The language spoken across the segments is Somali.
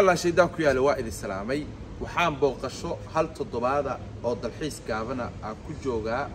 allah shaydaan ku yaale waa idin salaamay waxaan booqasho hal toddobaada oo dalxiis gaabana aan ku joogaa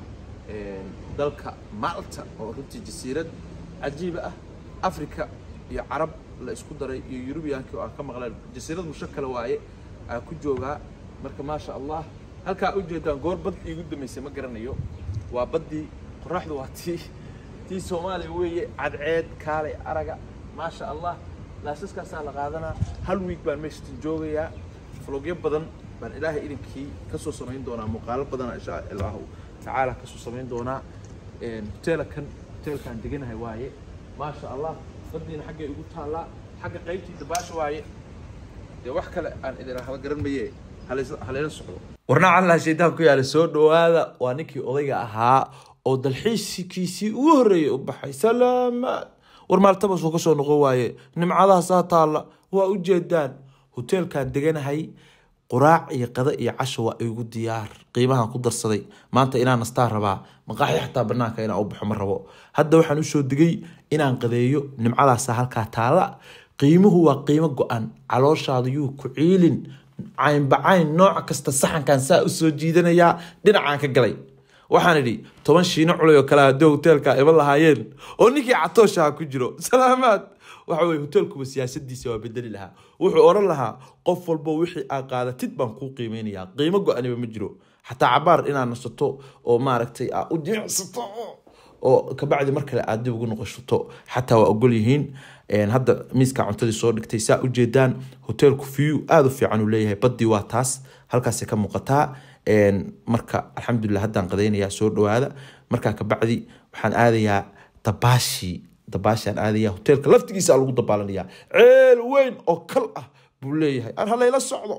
dalka malta oo runtii jasiirad cajiiba ah africa iyo carab la isku daray iyo yurubiyankii oo aan ka maqleen jasiirad mushakala waaye aan ku joogaa marka maasha allah halkaa u jeedaan goor bad iigu damaysay ma garanayo waa baddii qoraxdu waa tii tii soomaaliya weeye cadceed kaalay araga maasha allah laasaskaasaa la qaadanaa hal wiig baan meeshatan joogayaa flogyo badan baan ilaahay idinkii kasoo samayn doonaa muuqaalo badana insha allahu tacaala kasoo samayn doonaa hoteelakan hoteelkaan deganahay waaye maasha allah baddiina xaggay igu taallaa xagga qaybtii dabaasha waaye dee wax kale aan idin haba garan maye halayla socdo warnaac allah shaydaan ku yaala soo dhowaada waa ninkii odayga ahaa oo dalxiiskiisii ugu horreeyay u baxay salaamaad war maaltabas uu ka soo noqon waaye nimcadahaasaa taalla waa u jeedaan hoteelkaan deganahay quraac iyo qada iyo casho waa igu diyaar qiimahan ku darsaday maanta inaan nastaan rabaa maqaaxi xataa banaanka inaan u baxo ma rabo hadda waxaan usoo digay inaan qadeeyo nimcadaasa halkaa taala qiimuhu waa qiimo go-an calooshaada yuu ku ciilin caynbacayn nooc kasta saxankan saa usoo jiidanayaa dhinacaan ka galay waxaan idhi toban shiino culay oo kale haddii hoteelka iman lahaayeen oo ninkii catooshaha ku jiro salaamaad waxa weye hoteelkuba siyaasadiisa waa bedeli lahaa wuxuu odhan lahaa qof walbo wixii aa qaadatid baan kuu qiimeynayaa qiimo go-aniba ma jiro xataa cabaar inaad nasato oo maaragtay aa u jimicsato oo kabacdi mar kale aad dib ugu noqoshato xataa waa ogol yihiin hadda miiska cuntadii soo dhigtay saa ujeedaan hoteelku view aada u fiican uu leeyahay baddii waa taas halkaasay ka muuqataa marka alxamdulilah haddaan qadaynayaa soo dhawaada markaa kabacdi waxaan aadayaa dabaashi dabaashaan aadaya hoteelka laftigiisa lagu dabaalanayaa ceel weyn oo kal ah buu leeyahay aan halayla socdo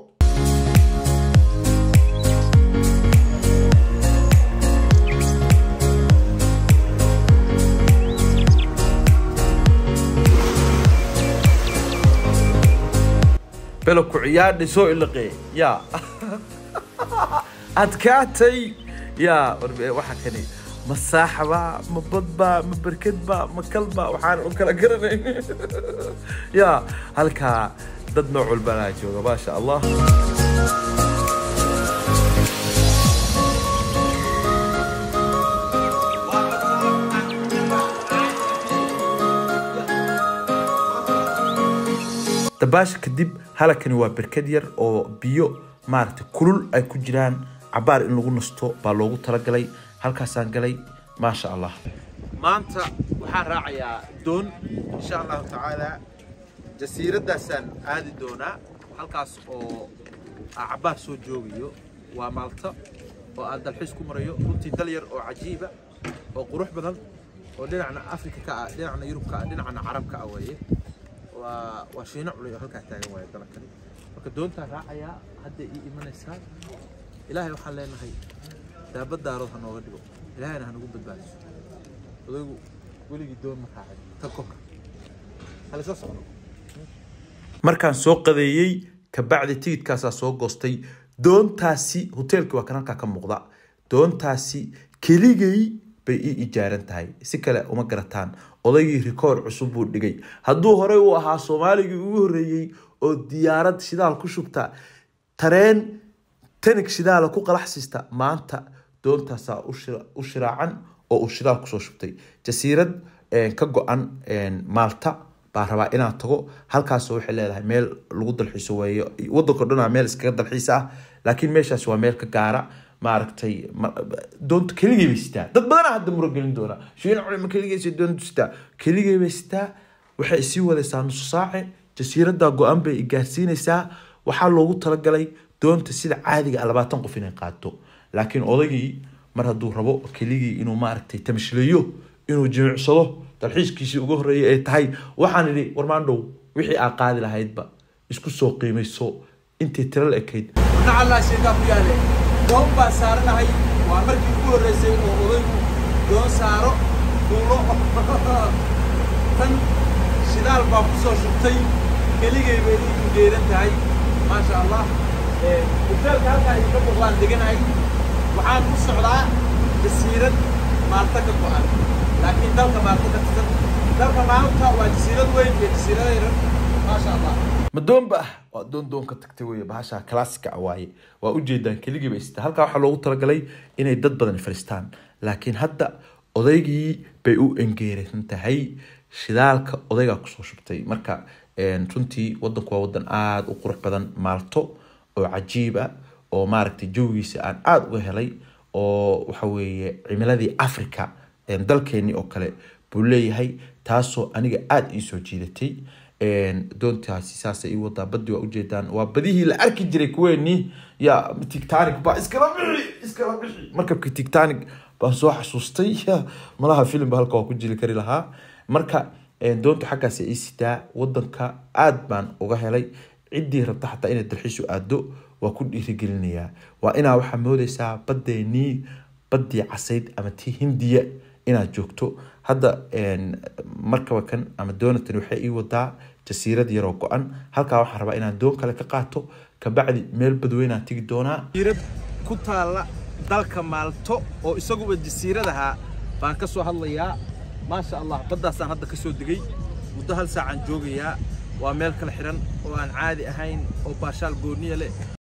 belo ku ciyaadhay soo ilaqee yaa adkaatay yaa waxa kani ma saaxba ma badba ma berkedba ma kalba waxaan u kala garanayn yaa halkaa dad nooc walbanaa jooga maasha allah dabaasha kadib halakani waa berked yar oo biyo maaragtay kulul ay ku jiraan cabaar in lagu nasto baa loogu talagalay halkaasaan galay maasha allah maanta waxaan raacayaa doon insha allahu tacaala jasiiraddaasaan aadi doonaa halkaas oo aa cabaar soo joogayo waa maalta oo aan dalxiis ku marayo runtii dal yar oo cajiiba oo qurux badan oo dhinacna afrika ka ah dhinacna yurub ka ah dhinacna carabka ah weeye waa waa shiino culay oo halkaa taagan waaye dalakani marka doontaan raacayaa hadday ii imanaysaa ilaahay waxaan leenahay daabadaarood ha nooga dhigo ilaahayna ha nagu badbaadiso odaygu weligii doon ma raacay ta ka hor halisla socdo markaan soo qadeeyey kabacdi tigidkaasaa soo goostay doontaasi hoteelkii waa kan halkaa ka muuqda doontaasi keligay bay ii ijaaran tahay si kale uma garataan odaygii rikoor cusub buu dhigay hadduu horey u ahaa soomaaligii ugu horreeyey oo diyaarad shidaal ku shubta tareen tanig shidaala ku qalaxsiista maanta doontaasaa u shiraacan oo uu shidaal kusoo shubtay jasiirad ka go-an maalta baa rabaa inaan tago halkaasoo waxay leedahay meel lagu dalxiiso weeyo wadanko dhanaa meel iskaga dalxiisa ah laakiin meeshaas waa meel ka gaara maaragtay doonta keligay bay sitaa dad badanaa hadda muragelin doona shiina culima keligaysa doonta sitaa keligay bay sitaa waxay isii wadaysaa nusu saace jasiiradda go-an bay gaarsiinaysaa waxaa loogu talagalay doonta sida caadiga ah labaatan qof inay qaato laakiin odaygii mar hadduu rabo keligii inuu maaragtay tamshleeyo inuu jimicsado dalxiiskiisii ugu horreeyay ay tahay waxaan idhi warmaandhow wixii aa qaadi lahaydba isku soo qiimayso intii tiro la ekayd warna allah sheegaa ku yaale doon baan saaranahay waa markii ugu horreysay oo odaygu doon saaro fuulo tan shidaal baa ku soo shubtay keligay bay iigu geeran tahay maasha allah hoteelka halkaa idinka muuqdaan deganahay waxaan ku socdaa jasiirad maalta ka go-an laakiin dalka maalta ka tirsan dalka maalta waa jasiirad weyn iyo jasiirada yaran maasha allah ma doonba ah waa doon doon ka tagtay weye bahasha classica waaye waa ujeedaan keligiiba ista halkaa waxaa loogu talagalay inay dad badan fadhiistaan laakiin hadda odaygii bay u engeersan tahay shidaalka odaygaa kusoo shubtay marka runtii wadanku waa wadan aada u qurux badan maalto oo cajiib ah oo maaragtay jawigiisa aan aada uga helay oo waxa weeye cimiladii africa dalkeenii oo kale buu leeyahay taasoo aniga aada ii soo jiidatay doontaasi saasay ii wadaa badii waa ujeedaan waa badihii la arki jiray kuweenii ya tictanic baa iskala bixi iskala bixi markabkii tictanic baan soo xasuustay malaha filimba halka waa ku jiri kari lahaa marka doontu xaggaas ii sitaa wadanka aada baan uga helay ciddii rabta xataa inay dalxiisu aado waa ku dhiirigelinayaa waa inaa waxaa moodeysaa badeenii badii casayd ama tii hindiya inaad joogto hadda markaba kan ama doonatan waxay ii wadaa jasiirad yaroo go-an halkaa waxaan rabaa inaan doon kale ka qaato kabacdi meel badweynaan tegi doonaa jasiirad ku taalla dalka maalto oo isaguba jasiiradaha baan ka soo hadlayaa maasha allah baddaasaan hadda ka soo degay muddo hal saacaan joogayaa waa meel kala xiran oo aan caadi ahayn oo baashaal gooniya leh